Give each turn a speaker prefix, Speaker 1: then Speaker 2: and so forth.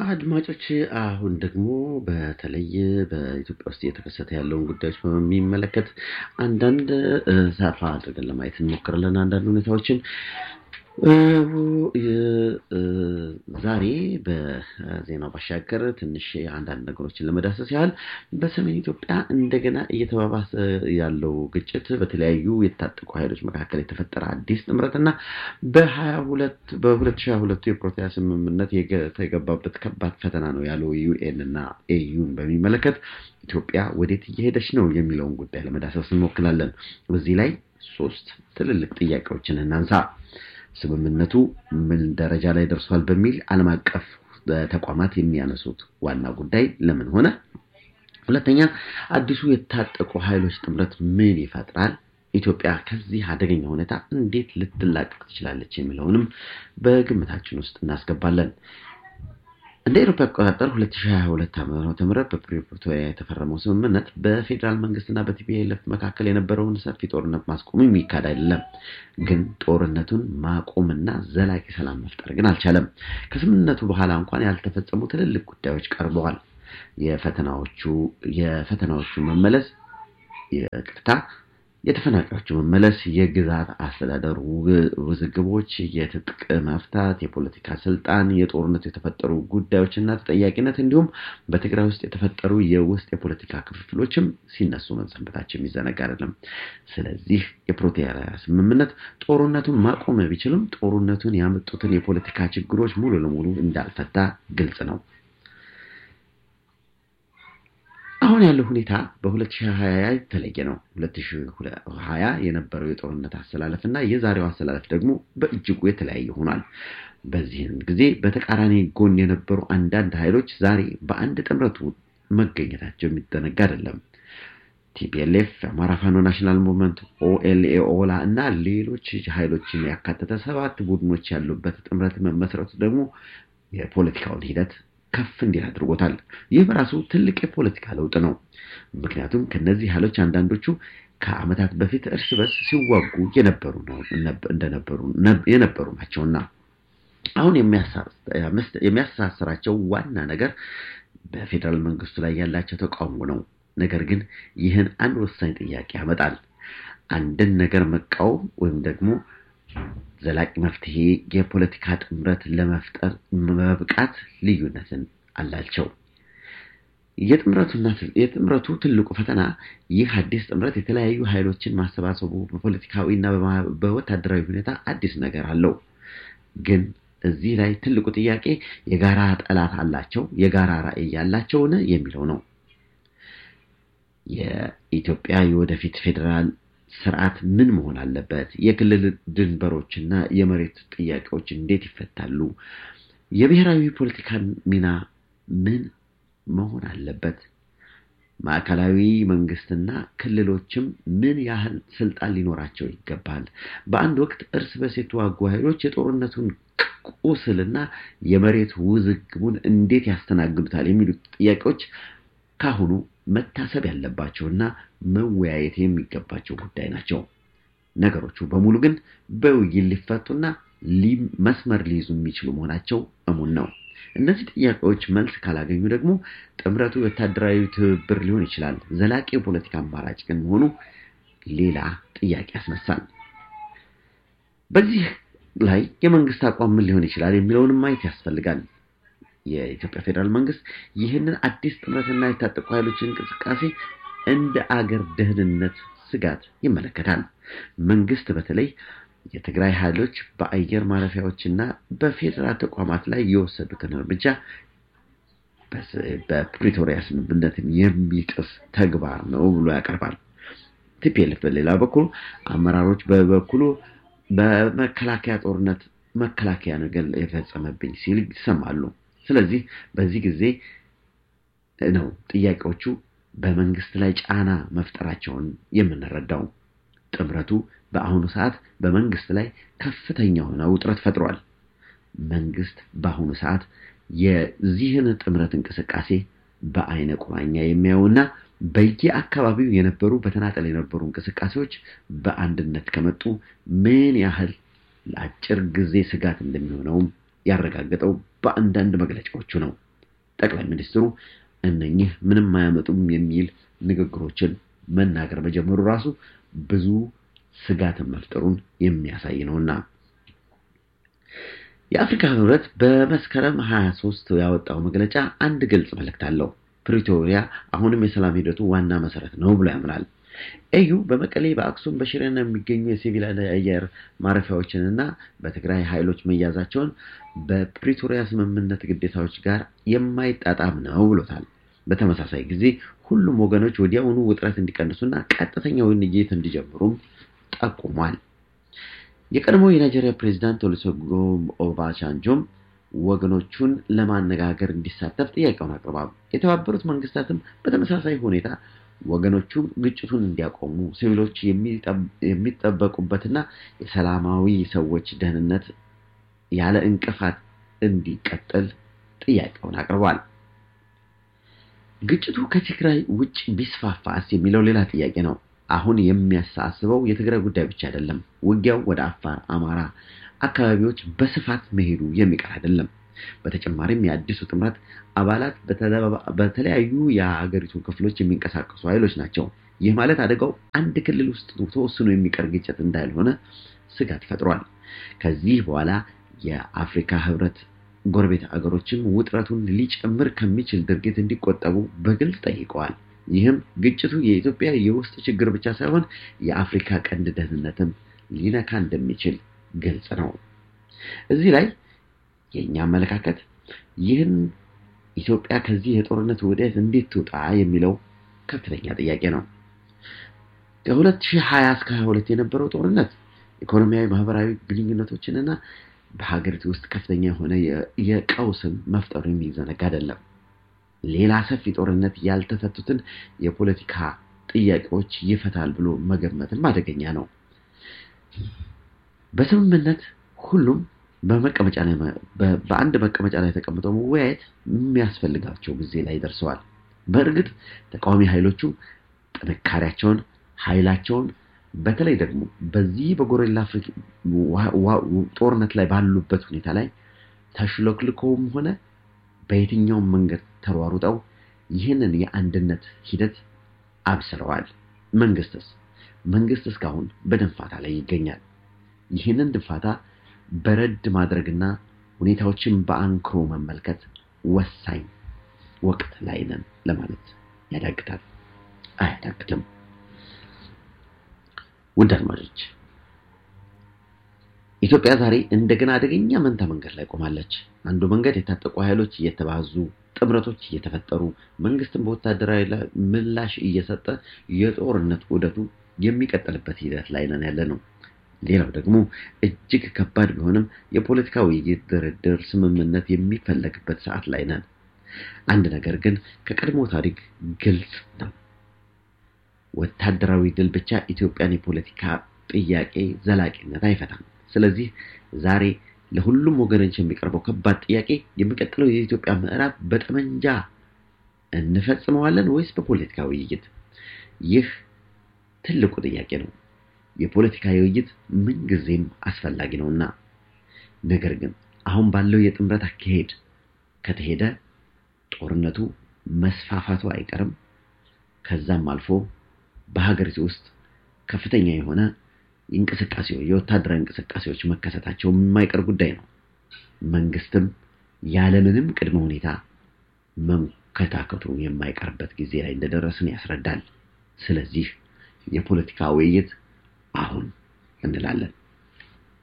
Speaker 1: አድማጮች አሁን ደግሞ በተለይ በኢትዮጵያ ውስጥ እየተከሰተ ያለውን ጉዳዮች በሚመለከት አንዳንድ ሰፋ አድርገን ለማየት እንሞክራለን። አንዳንድ ሁኔታዎችን ዛሬ በዜናው ባሻገር ትንሽ አንዳንድ ነገሮችን ለመዳሰስ ያህል በሰሜን ኢትዮጵያ እንደገና እየተባባሰ ያለው ግጭት በተለያዩ የታጠቁ ኃይሎች መካከል የተፈጠረ አዲስ ጥምረትና በሀያ ሁለት በሁለት ሺህ ሁለቱ የፕሪቶሪያ ስምምነት የተገባበት ከባድ ፈተና ነው ያለው ዩኤን እና ኤዩን በሚመለከት ኢትዮጵያ ወዴት እየሄደች ነው የሚለውን ጉዳይ ለመዳሰስ እንሞክራለን። በዚህ ላይ ሶስት ትልልቅ ጥያቄዎችን እናንሳ። ስምምነቱ ምን ደረጃ ላይ ደርሷል በሚል ዓለም አቀፍ ተቋማት የሚያነሱት ዋና ጉዳይ ለምን ሆነ? ሁለተኛ አዲሱ የታጠቁ ኃይሎች ጥምረት ምን ይፈጥራል? ኢትዮጵያ ከዚህ አደገኛ ሁኔታ እንዴት ልትላቀቅ ትችላለች? የሚለውንም በግምታችን ውስጥ እናስገባለን። እንደ አውሮፓ አቆጣጠር 2022 ዓ.ም በፕሪቶሪያ የተፈረመው ስምምነት በፌዴራል መንግስትና በቲፒኤልኤፍ መካከል የነበረውን ሰፊ ጦርነት ማስቆም የሚካድ አይደለም። ግን ጦርነቱን ማቆምና ዘላቂ ሰላም መፍጠር ግን አልቻለም። ከስምምነቱ በኋላ እንኳን ያልተፈጸሙ ትልልቅ ጉዳዮች ቀርበዋል። የፈተናዎቹ የፈተናዎቹ መመለስ ይቅርታ የተፈናቃዮቹ መመለስ፣ የግዛት አስተዳደር ውዝግቦች፣ የትጥቅ መፍታት፣ የፖለቲካ ስልጣን፣ የጦርነቱ የተፈጠሩ ጉዳዮችና ተጠያቂነት እንዲሁም በትግራይ ውስጥ የተፈጠሩ የውስጥ የፖለቲካ ክፍፍሎችም ሲነሱ መሰንበታቸው የሚዘነጋ አይደለም። ስለዚህ የፕሪቶሪያ ስምምነት ጦርነቱን ማቆም ቢችልም ጦርነቱን ያመጡትን የፖለቲካ ችግሮች ሙሉ ለሙሉ እንዳልፈታ ግልጽ ነው። አሁን ያለው ሁኔታ በ2020 የተለየ ነው። 2020 የነበረው የጦርነት አሰላለፍ እና የዛሬው አሰላለፍ ደግሞ በእጅጉ የተለያየ ሆኗል። በዚህም ጊዜ በተቃራኒ ጎን የነበሩ አንዳንድ ኃይሎች ዛሬ በአንድ ጥምረቱ መገኘታቸው የሚደነጋ አይደለም። ቲፒኤልኤፍ፣ የአማራ ፋኖ ናሽናል ሙቭመንት፣ ኦኤልኤ፣ ኦላ እና ሌሎች ኃይሎችን ያካተተ ሰባት ቡድኖች ያሉበት ጥምረት መመስረቱ ደግሞ የፖለቲካውን ሂደት ከፍ እንዲል አድርጎታል። ይህ በራሱ ትልቅ የፖለቲካ ለውጥ ነው። ምክንያቱም ከነዚህ ኃይሎች አንዳንዶቹ ከዓመታት በፊት እርስ በርስ ሲዋጉ የነበሩ ነው እንደነበሩ የነበሩ ናቸውና አሁን የሚያስተሳስራቸው ዋና ነገር በፌዴራል መንግስቱ ላይ ያላቸው ተቃውሞ ነው። ነገር ግን ይህን አንድ ወሳኝ ጥያቄ ያመጣል። አንድን ነገር መቃወም ወይም ደግሞ ዘላቂ መፍትሄ የፖለቲካ ጥምረት ለመፍጠር መብቃት ልዩነትን አላቸው። የጥምረቱ ትልቁ ፈተና ይህ አዲስ ጥምረት የተለያዩ ኃይሎችን ማሰባሰቡ በፖለቲካዊ እና በወታደራዊ ሁኔታ አዲስ ነገር አለው። ግን እዚህ ላይ ትልቁ ጥያቄ የጋራ ጠላት አላቸው፣ የጋራ ራዕይ ያላቸውን የሚለው ነው። የኢትዮጵያ የወደፊት ፌዴራል ስርዓት ምን መሆን አለበት? የክልል ድንበሮችና የመሬት ጥያቄዎች እንዴት ይፈታሉ? የብሔራዊ ፖለቲካ ሚና ምን መሆን አለበት? ማዕከላዊ መንግስትና ክልሎችም ምን ያህል ስልጣን ሊኖራቸው ይገባል? በአንድ ወቅት እርስ በርስ የተዋጉ ኃይሎች የጦርነቱን ቁስልና የመሬት ውዝግቡን እንዴት ያስተናግዱታል? የሚሉት ጥያቄዎች ካሁኑ መታሰብ ያለባቸውና መወያየት የሚገባቸው ጉዳይ ናቸው። ነገሮቹ በሙሉ ግን በውይይት ሊፈቱና መስመር ሊይዙ የሚችሉ መሆናቸው እሙን ነው። እነዚህ ጥያቄዎች መልስ ካላገኙ ደግሞ ጥምረቱ ወታደራዊ ትብብር ሊሆን ይችላል። ዘላቂ የፖለቲካ አማራጭ ግን መሆኑ ሌላ ጥያቄ ያስነሳል። በዚህ ላይ የመንግስት አቋም ምን ሊሆን ይችላል የሚለውንም ማየት ያስፈልጋል። የኢትዮጵያ ፌዴራል መንግስት ይህንን አዲስ ጥምረትና የታጠቁ ኃይሎች እንቅስቃሴ እንደ አገር ደህንነት ስጋት ይመለከታል። መንግስት በተለይ የትግራይ ኃይሎች በአየር ማረፊያዎችና በፌዴራል ተቋማት ላይ የወሰዱትን እርምጃ በፕሪቶሪያ ስምምነትን የሚጥስ ተግባር ነው ብሎ ያቀርባል። ቲፒኤልኤፍ በሌላ በኩል አመራሮች በበኩሉ በመከላከያ ጦርነት መከላከያ ነገር የፈጸመብኝ ሲል ይሰማሉ። ስለዚህ በዚህ ጊዜ ነው ጥያቄዎቹ በመንግስት ላይ ጫና መፍጠራቸውን የምንረዳው። ጥምረቱ በአሁኑ ሰዓት በመንግስት ላይ ከፍተኛ የሆነ ውጥረት ፈጥሯል። መንግስት በአሁኑ ሰዓት የዚህን ጥምረት እንቅስቃሴ በአይነ ቁራኛ የሚያዩና በየአካባቢው የነበሩ በተናጠል የነበሩ እንቅስቃሴዎች በአንድነት ከመጡ ምን ያህል ለአጭር ጊዜ ስጋት እንደሚሆነውም ያረጋገጠው በአንዳንድ መግለጫዎቹ ነው። ጠቅላይ ሚኒስትሩ እነኚህ ምንም አያመጡም የሚል ንግግሮችን መናገር መጀመሩ ራሱ ብዙ ስጋትን መፍጠሩን የሚያሳይ ነውና የአፍሪካ ህብረት በመስከረም 23 ያወጣው መግለጫ አንድ ግልጽ መልእክት አለው። ፕሪቶሪያ አሁንም የሰላም ሂደቱ ዋና መሰረት ነው ብሎ ያምናል። ኤዩ በመቀሌ፣ በአክሱም፣ በሽሬና የሚገኙ የሲቪል አየር ማረፊያዎችንና በትግራይ ኃይሎች መያዛቸውን በፕሪቶሪያ ስምምነት ግዴታዎች ጋር የማይጣጣም ነው ብሎታል። በተመሳሳይ ጊዜ ሁሉም ወገኖች ወዲያውኑ ውጥረት እንዲቀንሱና ቀጥተኛ ውይይት እንዲጀምሩም ጠቁሟል። የቀድሞ የናይጄሪያ ፕሬዚዳንት ኦሉሴጉን ኦባሳንጆም ወገኖቹን ለማነጋገር እንዲሳተፍ ጥያቄውን አቅርቧል። የተባበሩት መንግስታትም በተመሳሳይ ሁኔታ ወገኖቹ ግጭቱን እንዲያቆሙ፣ ሲቪሎች የሚጠበቁበትና የሰላማዊ ሰዎች ደህንነት ያለ እንቅፋት እንዲቀጥል ጥያቄውን አቅርቧል። ግጭቱ ከትግራይ ውጭ ቢስፋፋስ የሚለው ሌላ ጥያቄ ነው። አሁን የሚያሳስበው የትግራይ ጉዳይ ብቻ አይደለም። ውጊያው ወደ አፋር፣ አማራ አካባቢዎች በስፋት መሄዱ የሚቀር አይደለም። በተጨማሪም የአዲሱ ጥምረት አባላት በተለያዩ የሀገሪቱ ክፍሎች የሚንቀሳቀሱ ኃይሎች ናቸው። ይህ ማለት አደጋው አንድ ክልል ውስጥ ተወስኖ የሚቀር ግጭት እንዳልሆነ ስጋት ፈጥሯል። ከዚህ በኋላ የአፍሪካ ህብረት ጎረቤት አገሮችም ውጥረቱን ሊጨምር ከሚችል ድርጊት እንዲቆጠቡ በግልጽ ጠይቀዋል። ይህም ግጭቱ የኢትዮጵያ የውስጥ ችግር ብቻ ሳይሆን የአፍሪካ ቀንድ ደህንነትም ሊነካ እንደሚችል ግልጽ ነው። እዚህ ላይ የእኛ አመለካከት ይህን ኢትዮጵያ ከዚህ የጦርነት ውህደት እንዴት ትውጣ የሚለው ከፍተኛ ጥያቄ ነው። ከ2020 እስከ 22 የነበረው ጦርነት ኢኮኖሚያዊ፣ ማህበራዊ ግንኙነቶችንና በሀገሪቱ ውስጥ ከፍተኛ የሆነ የቀውስን መፍጠሩ የሚዘነጋ አይደለም። ሌላ ሰፊ ጦርነት ያልተፈቱትን የፖለቲካ ጥያቄዎች ይፈታል ብሎ መገመትም አደገኛ ነው። በስምምነት ሁሉም በመቀመጫ ላይ በአንድ መቀመጫ ላይ ተቀምጠው መወያየት የሚያስፈልጋቸው ጊዜ ላይ ደርሰዋል። በእርግጥ ተቃዋሚ ኃይሎቹ ጥንካሬያቸውን፣ ኃይላቸውን በተለይ ደግሞ በዚህ በጎሬላ ጦርነት ላይ ባሉበት ሁኔታ ላይ ተሽሎክልኮውም ሆነ በየትኛውም መንገድ ተሯሩጠው ይህንን የአንድነት ሂደት አብስረዋል። መንግስትስ መንግስት እስካሁን በድንፋታ ላይ ይገኛል። ይህንን ድንፋታ በረድ ማድረግና ሁኔታዎችን በአንክሮ መመልከት ወሳኝ ወቅት ላይ ነን ለማለት ያዳግታል። አያዳግትም። ውድ አድማጮች ኢትዮጵያ ዛሬ እንደገና አደገኛ መንታ መንገድ ላይ ቆማለች። አንዱ መንገድ የታጠቁ ኃይሎች እየተባዙ ጥምረቶች እየተፈጠሩ መንግስትን በወታደራዊ ምላሽ እየሰጠ የጦርነት ዑደቱ የሚቀጥልበት ሂደት ላይ ነን ያለ ነው። ሌላው ደግሞ እጅግ ከባድ ቢሆንም የፖለቲካ ውይይት፣ ድርድር፣ ስምምነት የሚፈለግበት ሰዓት ላይ ነን። አንድ ነገር ግን ከቀድሞ ታሪክ ግልጽ ነው። ወታደራዊ ድል ብቻ ኢትዮጵያን የፖለቲካ ጥያቄ ዘላቂነት አይፈታም። ስለዚህ ዛሬ ለሁሉም ወገኖች የሚቀርበው ከባድ ጥያቄ የሚቀጥለው የኢትዮጵያ ምዕራብ በጠመንጃ እንፈጽመዋለን ወይስ በፖለቲካ ውይይት? ይህ ትልቁ ጥያቄ ነው። የፖለቲካ ውይይት ምንጊዜም አስፈላጊ ነውና፣ ነገር ግን አሁን ባለው የጥምረት አካሄድ ከተሄደ ጦርነቱ መስፋፋቱ አይቀርም። ከዛም አልፎ በሀገሪቱ ውስጥ ከፍተኛ የሆነ እንቅስቃሴዎች የወታደራዊ እንቅስቃሴዎች መከሰታቸው የማይቀር ጉዳይ ነው። መንግስትም ያለምንም ቅድመ ሁኔታ መንከታከቱ የማይቀርበት ጊዜ ላይ እንደደረስን ያስረዳል። ስለዚህ የፖለቲካ ውይይት አሁን እንላለን።